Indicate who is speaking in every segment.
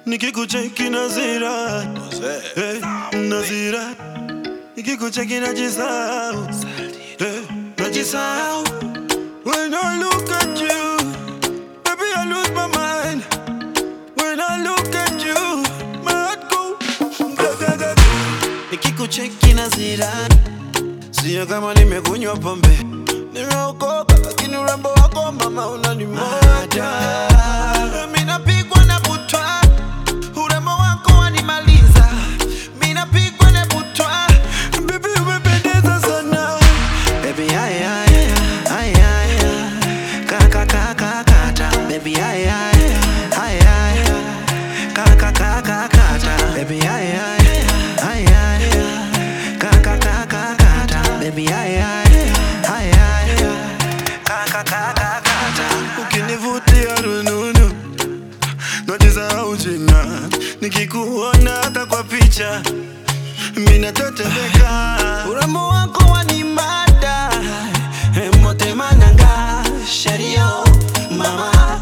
Speaker 1: nikikucheki nazira hey, nazira nikikucheki najisahau hey, najisahau when I look at you baby I lose my mind when I look at you my heart go ga, ga, ga, ga. nikikucheki nazira sio kama nimekunywa pombe nimeokoka lakini urembo wako mama unanimada mi napigwa na butwa urembo wako wanimaliza mi napigwa na butwa bibi umependeza sana baby ay ay ay ay kaka kaka kata baby ay ay ay ay kaka kaka kata baby ay ay ay ay kaka kaka kata baby ay ay ay ay kaka kaka kata ukinivutia rununu najisahau jina nikikuona hata kwa picha minatetemeka urembo wako wanimada emotemananga shario mama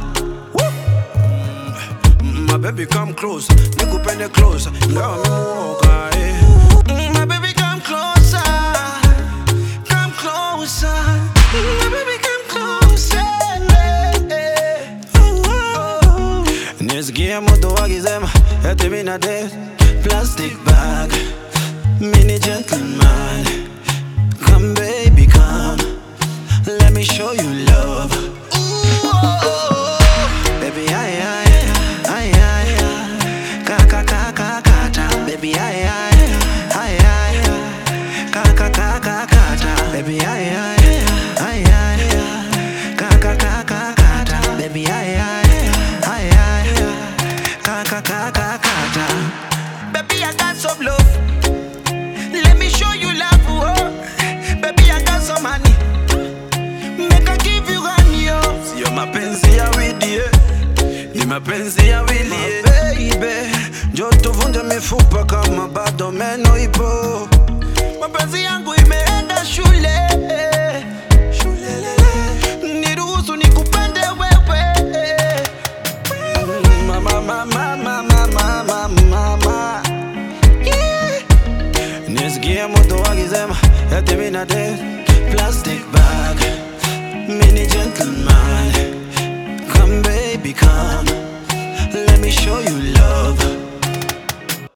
Speaker 1: My baby come close, nikupende close, ingawa mimuoga eh. Mm, My baby come closer, come closer. Mm, My baby come closer. eh, eh. Oh, oh. Nisikia mtu wakisema eti mina date plastic bag, mini gentleman. Come baby come, let me show you love. Ooh, oh, oh. Baby, ay, ay, ay, ay, kaka, kaka, kata. Baby, ay, ay, ay, ay, kaka, kaka, kata. Baby, ay, ay, ay, ay, kaka, kaka, kata. Baby, ay, ay, ay, ay, kaka, kaka, kata. Baby, I got some love. Let me show you love, oh. Baby, I got some money. Make I give you honey, oh. Sio mapenzi ya widi, eh. Ni mapenzi ya wili, eh. Baby, njoo tuvunje mifupa kama bado meno ipo. Mapenzi yangu imeenda shule. Shulelele. Niruhusu nikupende wewe. Mama, mama, mama, mama, mama, mama. Yeah. Nisikia mtu akisema eti mina date plastic bag, mini gentleman. Come baby come, let me show you love.